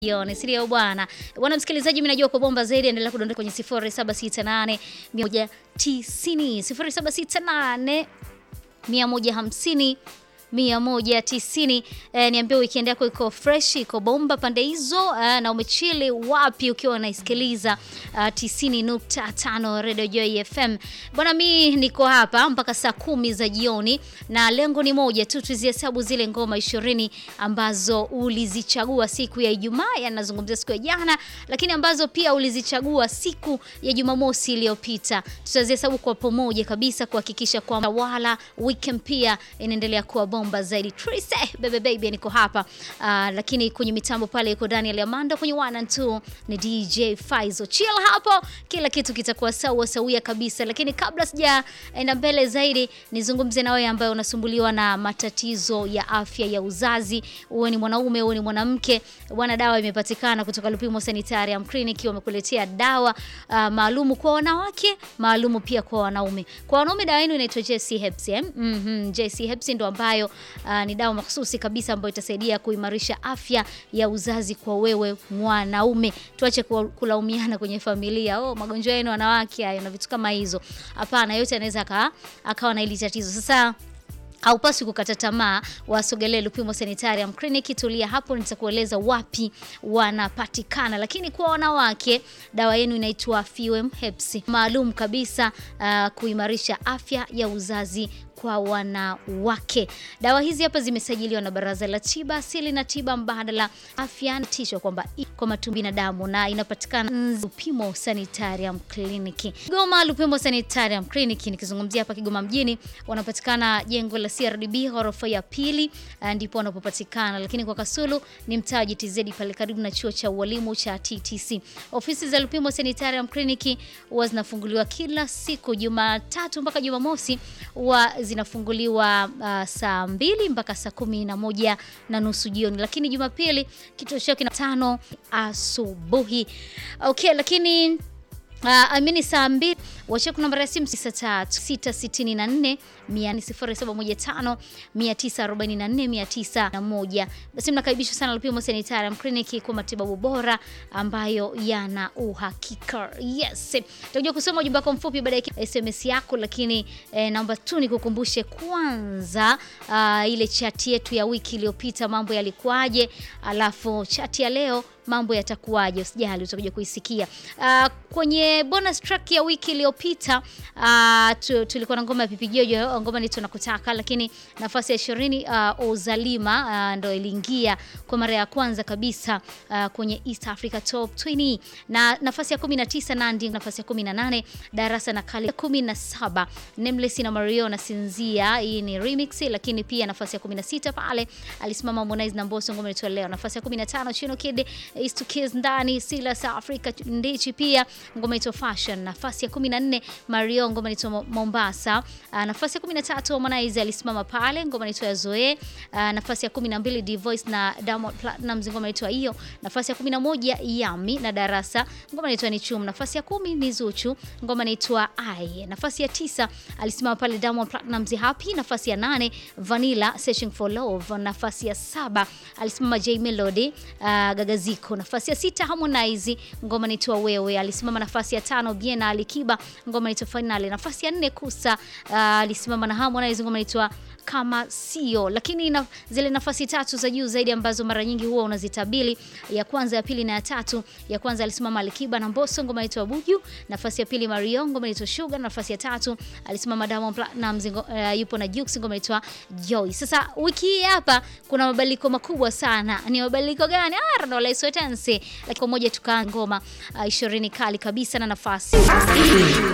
Yone, sindio bwana? Bwana msikilizaji, mimi najua kwa bomba zaidi, endelea kudondoka kwenye 0768 190 0768 150 190. Eh, niambie weekend yako iko fresh, iko bomba pande hizo eh, na umechili wapi ukiwa unaisikiliza uh, 90.5 Radio Joy FM. Bwana mi niko hapa mpaka saa kumi za jioni na lengo ni moja tu, tuzihesabu zile ngoma ishirini ambazo ulizichagua siku ya Ijumaa, yanazungumzia siku ya jana, lakini ambazo pia ulizichagua siku ya Jumamosi iliyopita. Tutazihesabu kwa pamoja kabisa kuhakikisha kwamba wala weekend pia inaendelea kuwa bomba zaidi. Trise bebe baby niko hapa uh, lakini kwenye mitambo pale iko Daniel Amanda, kwenye one and two ni DJ Faizo. Chill hapo, kila kitu kitakuwa sawa sawia kabisa. Lakini kabla sijaenda mbele zaidi, nizungumze na wewe ambaye unasumbuliwa na matatizo ya afya ya uzazi, uwe ni mwanaume uwe ni mwanamke, bwana, dawa imepatikana kutoka Lupimo Sanitarium Clinic. Wamekuletea dawa uh, maalumu kwa wanawake, maalumu pia kwa wanaume. Kwa wanaume dawa yenu inaitwa JC Herbs eh? mm -hmm. JC Herbs ndo ambayo uh, ni dawa mahususi kabisa ambayo itasaidia kuimarisha afya ya uzazi kwa wewe mwanaume. Tuache kulaumiana kwenye familia, oh, magonjwa yenu wanawake hayo na vitu kama hizo. Hapana, yote anaweza akawa na hili tatizo. Sasa haupaswi kukata tamaa, wasogelee Lupimo Sanitarium Clinic. Tulia hapo, nitakueleza wapi wanapatikana. Lakini kwa wanawake, dawa yenu inaitwa Fuem Herbs, maalum kabisa uh, kuimarisha afya ya uzazi kwa wanawake. Dawa hizi hapa zimesajiliwa na Baraza la Tiba Asili na Tiba Mbadala Afya tisho kwamba kwa matu binadamu na inapatikana Lupimo Sanitarium Clinic. Kigoma, Lupimo Sanitarium Clinic nikizungumzia hapa Kigoma mjini, wanapatikana jengo la CRDB ghorofa ya pili, ndipo wanapopatikana. Lakini kwa Kasulu ni mtaa wa GTZ pale karibu na chuo cha ualimu cha TTC. Ofisi za Lupimo Sanitarium Clinic huwa zinafunguliwa kila siku Jumatatu mpaka Jumamosi wa zinafunguliwa uh, saa mbili mpaka saa kumi na moja na nusu jioni, lakini Jumapili kituo chao kina tano asubuhi. Okay, lakini Uh, amini saa mbili wacheku namba ya simu 664 0715 944 901. Basi mnakaribishwa sana Lupimo Sanitarium Clinic kwa matibabu bora ambayo yana uhakika. Yes. Tutakuja kusoma ujumbe wako mfupi baada ya SMS yako, lakini eh, naomba tu nikukumbushe kwanza uh, ile chati yetu ya wiki iliyopita mambo yalikuwaje, alafu chati ya leo mambo yatakuwaje? Usijali, utakuja kuisikia. Uh, kwenye bonus track ya wiki iliyopita uh, tu, tulikuwa na ngoma ya Pipi Jojo, ngoma ni tunakutaka, lakini nafasi ya ishirini uh, Ozalima uh, ndo iliingia kwa mara ya kwanza kabisa uh, kwenye East Africa Top 20 na nafasi ya 19 Nandi, nafasi ya 18 Darasa na Kali, 17 Nameless na Mario na Sinzia, hii ni remix, lakini pia nafasi ya 16 pale alisimama Harmonize na Mbosso, ngoma inaitwa Leo. Nafasi ya 15 Chino Kid Is to Kiss ndani Silas Africa Ndichi pia ngoma inaitwa Fashion. Nafasi ya 14 Mario ngoma inaitwa Mombasa. Uh, nafasi ya 13 Harmonize alisimama pale ngoma inaitwa ya Zoe. Uh, nafasi ya 12 D-Voice na Diamond Platnumz ngoma inaitwa hiyo. Nafasi ya 11 Yami na Darasa ngoma inaitwa ni Chum. Nafasi ya 10 ni Zuchu ngoma inaitwa Ai. Nafasi ya 9 alisimama pale Diamond Platnumz Happy. Nafasi ya 8 Vanilla Searching for Love. Nafasi ya 7 alisimama J Melody uh, Gagaziko. Nafasi ya sita Harmonize ngoma inaitwa Wewe alisimama. Nafasi ya tano Biena Alikiba ngoma inaitwa Finale. Nafasi ya nne Kusa uh, alisimama na Harmonize ngoma inaitwa kama sio. Lakini na, zile nafasi tatu za juu zaidi ambazo mara nyingi huwa unazitabili, ya kwanza, ya pili na ya tatu. Ya kwanza alisimama Alikiba na Mbosso ngoma inaitwa Buju. Nafasi ya pili Mario ngoma inaitwa Sugar. Nafasi ya tatu alisimama Diamond Platnumz uh, yupo na Jux ngoma inaitwa Joy. Sasa wiki hii hapa kuna mabadiliko makubwa sana. Ni mabadiliko gani? Ah, ndo la Swetense. Lakini kwa moja tukaa ngoma uh, 20 kali kabisa na nafasi